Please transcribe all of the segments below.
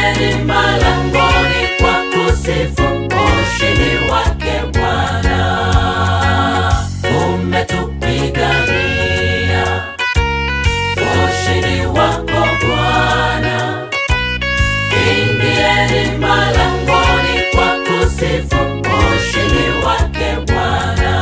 Ingieni malangoni kwa kusifu ushindi wake Bwana. Umetupigania ushindi wako Bwana. Ingieni malangoni kwa kusifu ushindi wake Bwana.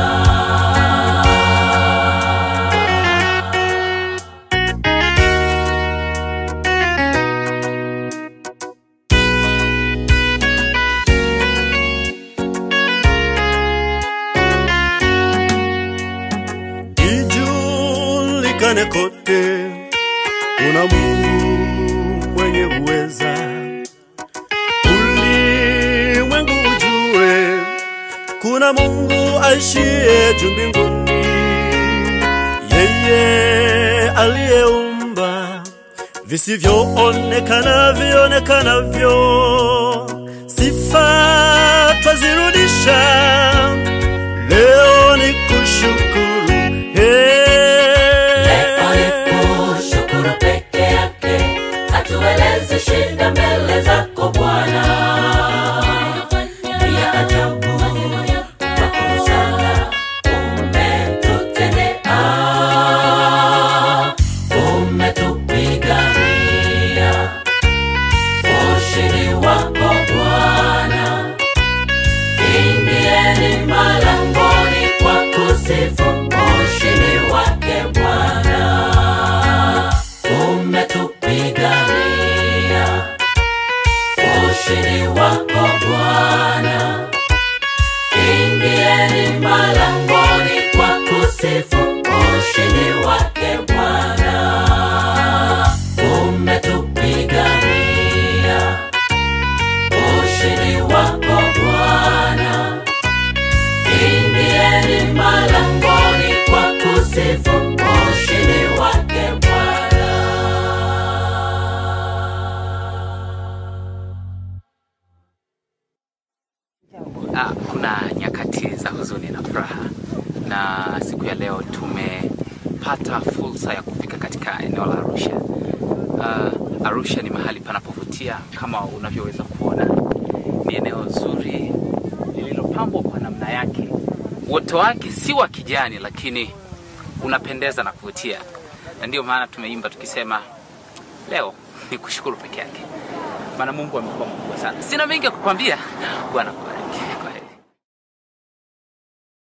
ijulikane kote kuna Mungu mwenye uweza, ulimwengu ujue kuna Mungu aishiye juu mbinguni, yeye aliyeumba visivyoonekana vionekanavyo, sifa twazirudisha leo ni kushukuru Leo ni kushukuru peke yake, hatuelezi shida mbele zako Bwana. Ni ya ajabu, makuu sana umetutendea. Umetupigania ushindi wako Bwana. Ingieni malangoni kwa kusifu ushindi wake Bwana. Umetupigania ushindi wako Bwana. Ingieni malangoni kwa kusifu ushindi wake Bwana. Umetupigania ushindi wako Bwana. Ingieni malangoni kwa kusifu ushindi wake Bwana. Ah, kuna nyakati za huzuni na furaha, na siku ya leo tumepata fursa ya kufika katika eneo la Arusha. Ah, Arusha ni mahali panapovutia kama unavyoweza kuona, ni eneo zuri lililopambwa kwa namna yake. Uoto wake si wa kijani, lakini unapendeza na kuvutia, na ndio maana tumeimba tukisema leo ni kushukuru peke yake, maana Mungu amekuwa mkubwa sana. Sina mengi ya kukwambia, Bwana akubariki.